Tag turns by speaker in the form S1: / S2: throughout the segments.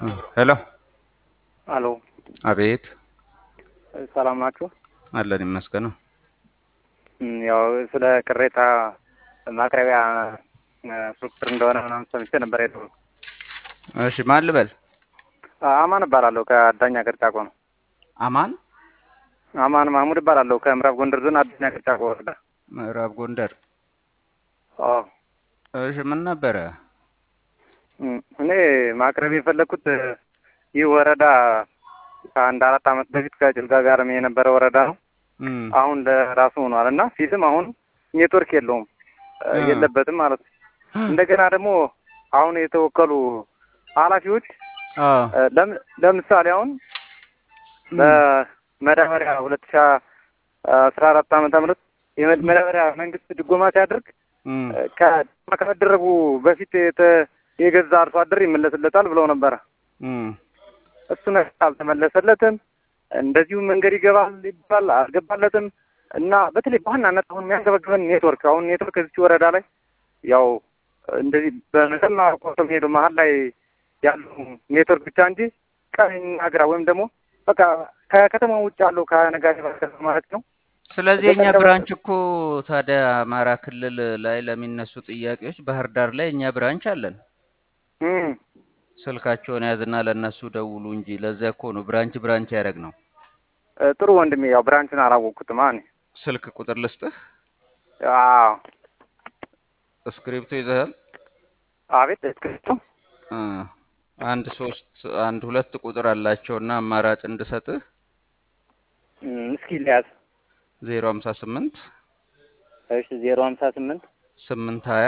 S1: ሄሎ
S2: አሎ
S1: አቤት
S2: ሰላም ናችሁ?
S1: አለን ይመስገነው።
S2: እም፣ ያው ስለ ቅሬታ ማቅረቢያ ፉክክር እንደሆነ ምናምን ሰምቼ ነበር የደወል
S1: እሺ ማን ልበል?
S2: አማን እባላለሁ ከአዳኛ ቅርጫቆ ነው።
S1: አማን
S2: አማን ማህሙድ እባላለሁ ከምዕራብ ጎንደር ዞን አዳኛ ቅርጫቆ ወረዳ።
S1: ምዕራብ ጎንደር።
S2: አዎ
S1: እሺ ምን ነበረ?
S2: እም፣ እኔ ማቅረብ የፈለግኩት ይህ ወረዳ ከአንድ አራት ዓመት በፊት ከጭልጋ ጋርም የነበረ ወረዳ ነው።
S1: እም፣
S2: አሁን ለራሱ ሆኗል እና ፊትም አሁን ኔትወርክ የለውም እ፣
S1: አ።
S2: የለበትም ማለት ነው። እንደገና ደግሞ አሁን የተወከሉ ኃላፊዎች
S1: አ
S2: እ፣ ለም- ለምሳሌ አሁን በመዳበሪያ ሁለት ሺ አስራ አራት ዓመተ ምህረት የመዳበሪያ መንግስት ድጎማ ሲያደርግ
S1: እም፣
S2: እ፣ ከ- ከመደረጉ በፊት የተ- የገዛ አርሶ አደር ይመለስለታል ብለው ነበረ።
S1: እም፣
S2: እሱ ነገር አልተመለሰለትም። እንደዚሁ መንገድ ይገባል ይባል አልገባለትም። እና በተለይ በዋናነት አሁን የሚያንገበግበን ኔትወርክ አሁን ኔትወርክ እዚች ወረዳ ላይ ያው እንደዚህ በመሰማ ቆርጦ ሄዱ መሀል ላይ ያለው ኔትወርክ ብቻ እንጂ ቀኝና ግራ ወይም ደግሞ በቃ ከከተማ ውጭ ያለው ከነጋዴ ባርከት ማለት ነው
S1: ስለዚህ የኛ
S2: በቀደም-
S1: ብራንች እኮ ታዲያ አማራ ክልል ላይ ለሚነሱ ጥያቄዎች ባህር ዳር ላይ እኛ ብራንች አለን።
S2: እም፣
S1: ስልካቸውን ያዝና ለእነሱ ደውሉ እንጂ ለዚያ እኮ ነው ብራንች ብራንች ያደረግ ነው።
S2: እ፣ ጥሩ ወንድሜ ያው ብራንቹን አላወቅኩትም። አኔ
S1: ስልክ ቁጥር ልስጥህ።
S2: አዎ
S1: እስክሪፕቶ ይዘሃል?
S2: አቤት እስክሪፕቶ
S1: እ፣ አንድ ሶስት አንድ ሁለት ቁጥር አላቸውና አማራጭ እንድሰጥህ
S2: እም፣ እስኪ ሊያዝ
S1: ዜሮ ሀምሳ ስምንት
S2: እሺ ዜሮ ሀምሳ ስምንት
S1: ስምንት ሀያ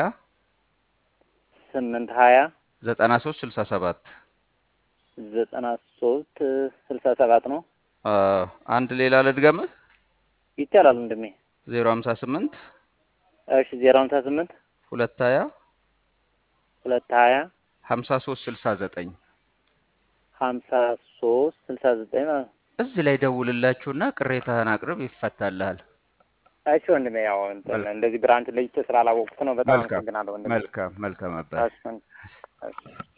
S2: ስምንት ሀያ
S1: ዘጠና ሶስት ስልሳ ሰባት
S2: ዘጠና ሶስት ስልሳ ሰባት ነው
S1: አንድ ሌላ ልድገምህ
S2: ይቻላል ወንድሜ
S1: ዜሮ ሀምሳ ስምንት
S2: እሺ ዜሮ ሀምሳ ስምንት
S1: ሁለት ሀያ
S2: ሁለት ሀያ
S1: ሀምሳ ሶስት ስልሳ ዘጠኝ
S2: ሀምሳ ሶስት ስልሳ ዘጠኝ ማለት ነው።
S1: እዚህ ላይ ደውልላችሁና ቅሬታህን አቅርብ፣ ይፈታልሃል።
S2: እሺ ወንድሜ ያው እንትን እንደዚህ ብራንች ለይቼ ስላላወቅኩት ነው። በጣም
S1: መልካም
S2: አመሰግናለሁ ወንድሜ።
S1: መልካም መልካም አባት
S2: እሺ ወንድሜ። እሺ